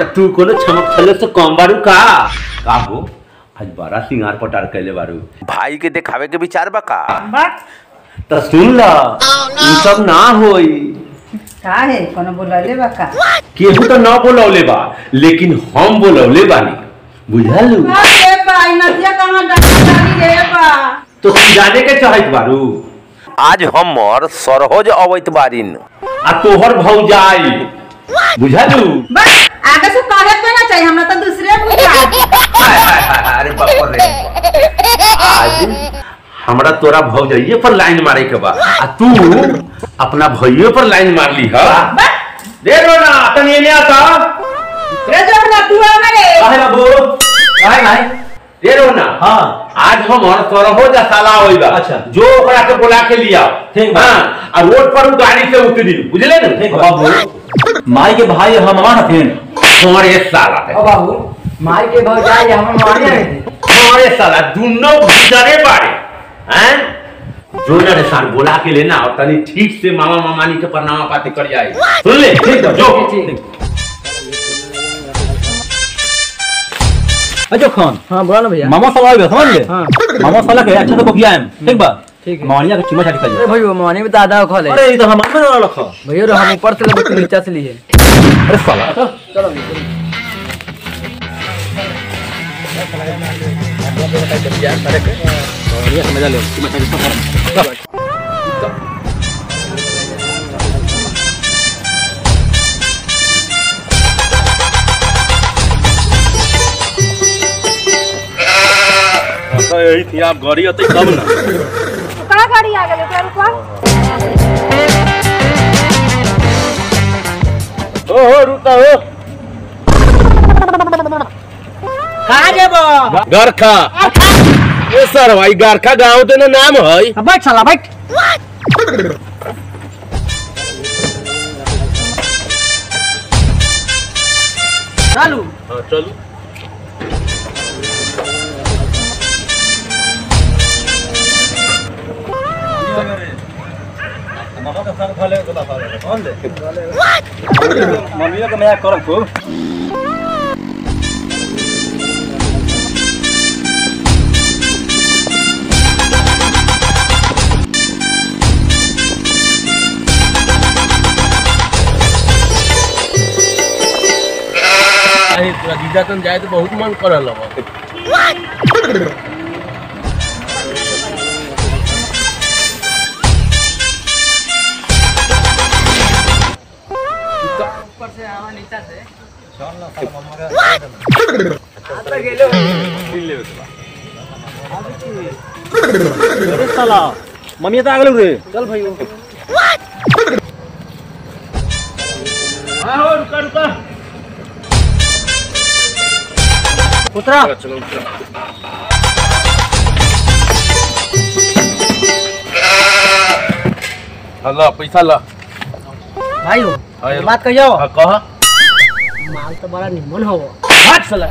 तू कोनो चमक छले से कम बारू का का हो आज बड़ा सिंगार पटार कैले बारू भाई के देखावे के विचार बा का तो सुन ल ई सब ना होई का है कोनो बोलले बा का केहू तो ना बोलौले बा लेकिन हम बोलौले बानी बुझल अरे बा ई नदिया कहां डाली रे बा तो तू जाने के चाहत बारू आज हमर सरहोज अवैत बारिन आ तोहर भौजाई बुझलू बस आगे से कहे के ना चाहिए हमरा तो दूसरे बुझा हाय, हाय, हाय, हाय, अरे बाप रे आज हमरा तोरा भौजाइये पर लाइन मारे के बा आ तू अपना भैये पर लाइन मार ली हा दे रो ना तनी एने आता रे जो ना तू हमारे काहे बाबू काहे भाई दे रो ना हाँ आज हमर सरहोज साला होइबा अच्छा। जो ओकरा के बुला के लिया ठीक बा। हाँ आ रोड पर उ गाड़ी से उतरी बुझले ना ठीक बा बाबू माई के भाई हम हमार हथिन हमारे साला है ओ बाबू माई के भौजाई हम मारे हैं हमारे साला दोनों गुजरे बाड़े हैं जो ना रे साल बुला के लेना और तनी ठीक से मामा मामानी के प्रणाम पाती कर जाए सुन ले ठीक बा जो ठीक अजो खान हाँ बोला ना भैया मामा साला आइबा समझ ले हाँ। मामा साला के अच्छा से बकिया हम ठीक बा ठीक है। मानिया के चुमा चाटी कर अरे भैया माने में दादा खा ले अरे ई तो हम में ना रखा भैया रो हम ऊपर से लेबे तू नीचे से लिए अरे साला तो चलो बढ़िया समझ ले चुमा चाटी कर यही थी आप गाड़ी आते तब ना कहाँ गाड़ी आ गई ओकरा रुकवा ओ हो रुका हो कहां जेबो गरखा ए सर भाई गरखा गांव ते ना नाम है बैठ साला बैठ चालू हाँ चलो मामा का संग खाले तो खा ले कौन ले मम्मी का मजाक करम खूब अरे तोरा जीजा तन जाए तो बहुत मन करल अब ऊपर से आवा नीचे से अरे साला मम्मी तो आ गेलौ रे चल भैया हाँ हो रुका रुका उतरा चलो ला पैसा ला भाई हो हाँ, ये- बात कहियो हाँ कहा माल तो बड़ा निमन हो हाथ साला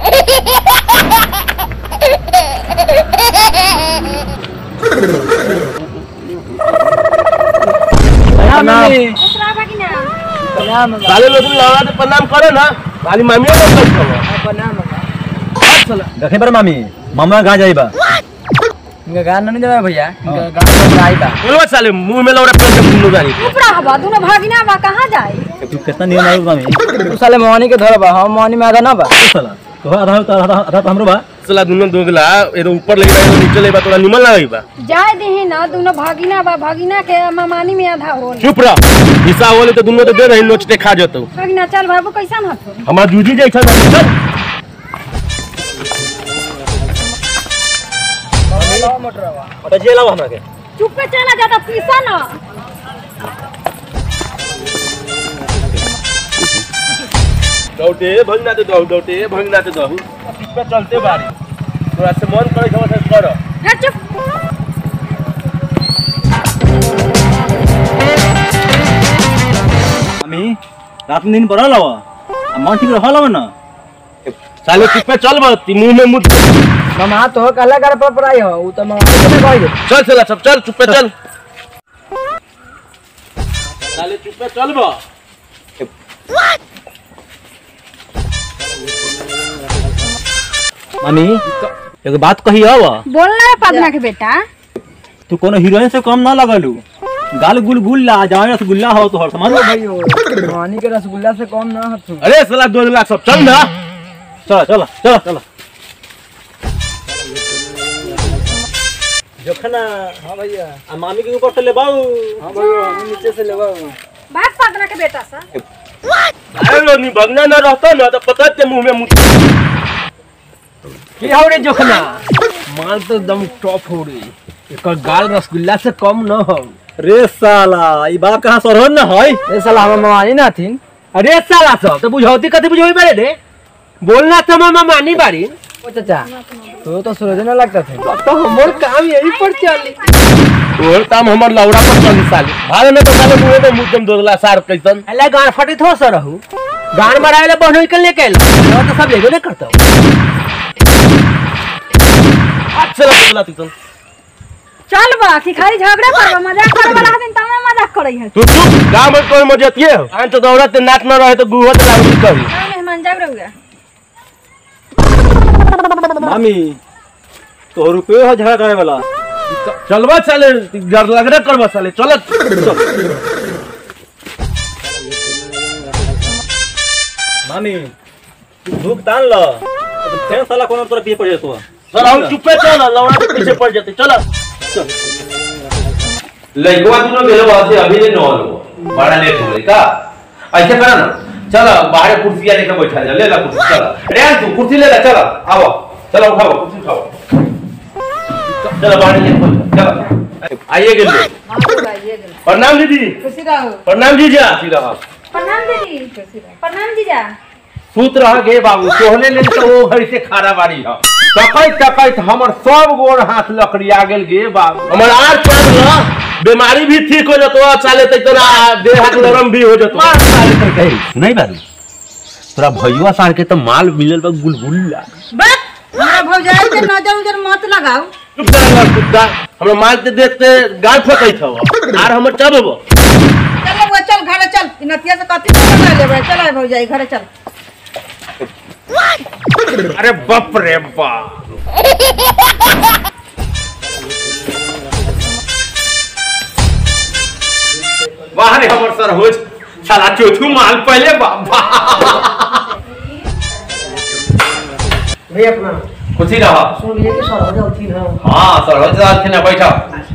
प्रणाम मम्मी दूसरा बाकी ना प्रणाम साले लोग लगा तो प्रणाम करो ना खाली मामी लोग कर करो प्रणाम हाथ साला देखे पर मामी मामा कहाँ जाइबा इनका गाना नहीं देवा भैया इनका गाना तो आई बा बोलो साले मुंह में लौड़ा पेन से मुंह जानी ऊपरा हवा दोनों भागिना बा कहाँ जाए तू कितना नियम आई मामी तू साले मोहनी के धर बा हम मोहनी में आधा ना बा तू साला तो आधा आधा आधा आधा तो हमरो बा साला दोनों दोगला एरो ऊपर लगी बा एरो नीचे लगी बा तोरा निमन लगी बा जाए देहे ना दोनों भागिना बा भागिना के मामानी में आधा हो चुप रह हिस्सा होले तो दोनों तो दे रही नोचते खा जतो भागिना चल बाबू कैसा ना हो हमार जूजी जैसा ना चल अबे जे लाओ हमरा के चुप पे चला जाता पीसा ना दौटे भंगना दे दौ दौटे भंगना दे दौ पे चलते बारी तोरा से मन करे छवा से कर हट चुप मामी रात में दिन पर लावा मन ठीक रहल हो ना साले चुप पे चल बा ती मुंह में मुद मामा तो कहला कर पर पराई हो उ तो मामा के गई चल चला सब चल चुप पे चल साले चुप पे चल बा मामी एगो बात कही हव बोलना है पदमा के बेटा तू कोनो हीरोइन से कम ना लगलू गाल गुल गुल्ला जावे रसगुल्ला हो तो हर समझ लो भाई पानी के रसगुल्ला से कम ना हथु अरे साला दो लाख सब चल ना चलो चलो चलो चलो जखना हां भैया आ मामी के ऊपर से ले बाऊ हां भैया हम नीचे से लेबा बात पदमा के बेटा सा अरे लो नी भगना ना रहता ना तो पता ते मुंह में मुत की हो रे जोखना माल तो दम टॉप हो रे एकर गाल रसगुल्ला से कम न हो रे साला ई बात कहां सरहन ना है ए साला हम मानी ना थीन अरे साला सब तो बुझौती कथी बुझोई बारे रे बोलना तो मामा मानी बारी ओ चाचा तो तो सूरज ना लगता थे तो हमर काम यही पर चली और काम हमर लौड़ा पर चली साली भाग ना तो साले मुंह में मुद्दम दोगला सार कैसन अल्लाह गान फटी थो सर रहू गान मराए बहनोई के लेके आइल तो सब एगो ने करता अच्छा दोगला तू चल बा कि खाली झगड़ा करबा मजाक करे वाला दिन तमे मजाक करई है तू चुप गांव में कोई मजतिए हो आन तो दौड़त नाच न रहे तो गुहत लागली करी मेहमान जाग रहुगा मामी तो रुपये हो झगड़ा करे वाला चलवा साले डर लग रहा करवा साले चलत मामी तू धूप तान लो तो फिर साला कोनो तरफ पीछे पड़ जातो सर हम चुपे चल लौड़ा के पीछे पड़ जाते चल लइकवा दुनो गेलो वासे अभी ने नॉल बड़ा लेट हो गई का ऐसे करा ना चल बाहर कुर्सियां लेके बैठा जा ले ला कुर्सी चल रे तू कुर्सी ले ला चल आओ चलो उठाओ कुर्सी उठाओ चलो बाहर लेके बैठ चल आइए गेल प्रणाम दीदी खुशी रहो प्रणाम जीजा रहा प्रणाम दीदी प्रणाम जीजा सूत रह गे बाबू सोहने ले तो वो घर से खारा बाड़ी ह तकैत तकैत हमर सब गोड़ हाथ लकड़िया गेल गे बाबू हमर आर चाल न बीमारी भी ठीक हो जतो चाले तै तोरा देह हाथ नरम भी हो जतो नहीं बारू तोरा भैया सार के तो माल मिलल बा गुलगुल्ला बस हमरा भौजाई के नजर उजर मत लगाओ चुप कर ना कुत्ता हमरा माल के देखते गाल फेंकैत हव आर हमर चबब चल वो चल घरे चल इ नतिया से कथी कर लेबे चल भौजाई घरे चल अरे बाप रे बाप वाह रे हमर सर हो साला चौथू माल पहले बाबा भैया अपना खुशी रहा सुन लिए कि सर हो जाती ना हाँ सर हो जा थे ना बैठा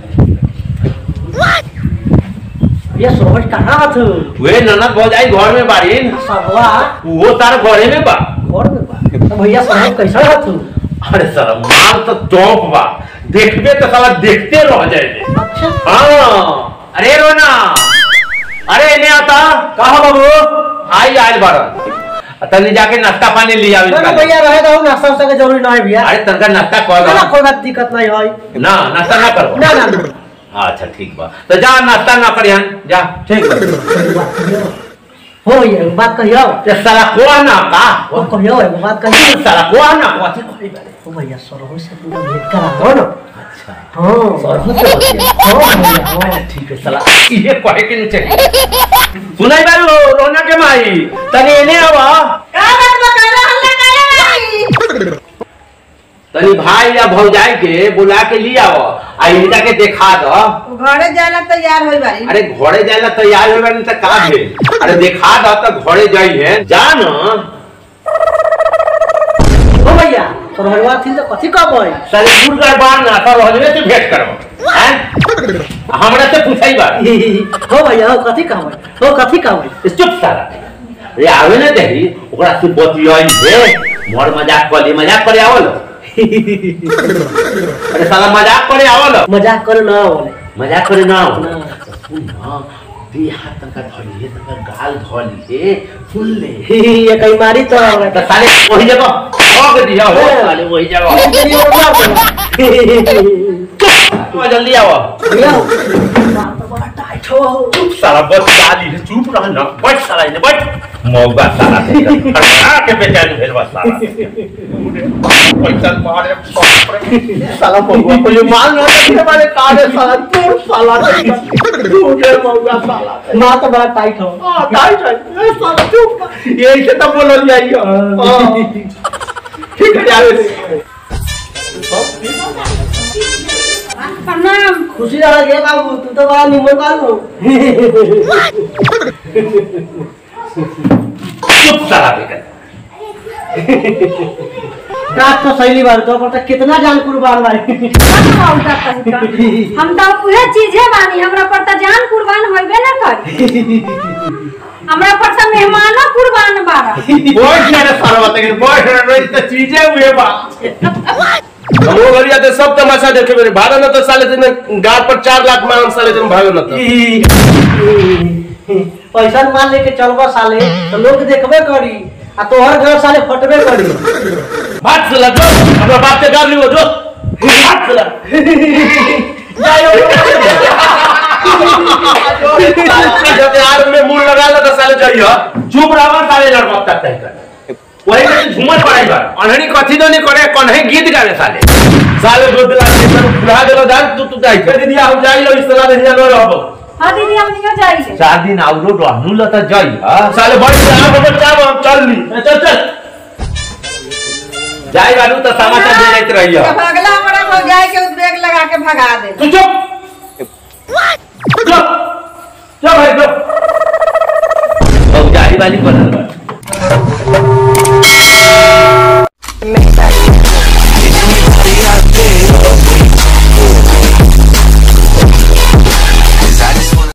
भैया सोहज कहाँ हथ वे ननद भौजाई घर में बाड़ी सबवा वो तार घरे में बा घर में बा तो भैया सोहज कैसा हथ अरे सर माल तो टॉप बा देखबे तो साला देखते रह जाए अच्छा हाँ अरे रोना अरे इन्हें आता कहा बाबू आई आज बारह तनी जाके नाश्ता पानी लिया ना ना भैया रहे दो नाश्ता उस्ता के जरूरी ना है भैया अरे तनका नाश्ता कर ना ना कोई बात दिक्कत नहीं है ना नाश्ता ना करो ना ना ना अच्छा ठीक बा तो जा नाश्ता ना करियन जा ठीक बा हो भैया बात कहियो ते साला कोआ ना का वो कहियो एगो बात कहियो साला कोआ ना कथी करी बे ओ भैया सरहो से पूरा भेंट करा दो ना अच्छा हाँ सरहु से बतिया। हाँ भैया हाँ ठीक है साला ये कहे के नीचे सुनाई बारू रोना के माई तनी एने आवा का बात बता हल्ला काहे भाई तनी भाई या भौजाई के बुला के लिया आओ आ इनका के देखा दो वो घरे जाला तैयार होई बारी अरे घोड़े जाएला तैयार हो गए तो का भेल अरे देखा दो तो घोड़े जाई है जा न ओ भैया सरहवा थी तो कथी कहबै साले दूर कर बार ना तो रहले से भेंट करो हैं हमरा से पूछाई बा हो भैया हो कथी कहबै हो कथी कहबै चुप साला रे आवे ना देही ओकरा से बतियाई है मोर मजाक कर ली मजाक करे आवल अरे साला मजाक करे आवल मजाक करे ना बोले मजाक करे ना आवल ना। सुन ना दे हाथ तनका धली है तनका गाल धली है सुन ले ये कई मारी तो तो साले वही जगह ठोक दिया हो साले वही जगह चुप जल्दी आओ भैया बात तो बड़ा टाइट हो चुप साला बस गाली है चुप रह ना बैठ साला इने बैठ मौगा साला हटा के बेचारी भेल बस साला पैसा मारे बाप रे साला मौगा को ये माल ना के मारे कारे साला तू साला तू रे मौगा साला माँ तो बड़ा टाइट हो हां टाइट है ए साला चुप यही से तो बोलल जाइयो ठीक है जावे प्रणाम खुशी रहा गे बाबू तू तो बड़ा निमन बाबू चुप साला बेकर रात तो सही बार तो पर कितना जान कुर्बान भाई हम तो उहे चीजे बानी हमरा पर तो जान कुर्बान होइबे ना करी हमरा पर तो मेहमानो कुर्बान बारा बहुत सारे सारा बात है बहुत सारे तो चीजें हुए बा हमो गरिया ते सब तमाशा देखे मेरे भागा न तो साले दिन गाड़ पर चार लाख मांग साले दिन भागो न तो पैसा मान लेके चलबा साले तो लोग देखबे करी आ तोहर घर साले फटबे करी बात से लगो अपना बाप के गाड़ लियो जो बात से लग जब यार में मुंह लगा लो तो साले जाइयो चुप रहो साले लड़का तक तय कर वही में झूमर पड़ाई बार अनहनी कथी तो नहीं करे कन्हे गीत गावे साले साले दो दिला से खुला देलो जान तू तू जाई दीदी हम जाई लो इस तरह नहीं जानो रहबो हाँ दीदी हम नियो जाइए चार दिन आउरो रहनु ल त जाई साले बड़ी आ बड़ चाव हम चल ली चल चल जाई बानू तो समाचार दे जाइत रहियो अब अगला हमारा भौजाई के उद्वेग लगा के भगा दे तू चुप चुप चुप भाई चुप भौजाई वाली बनल बा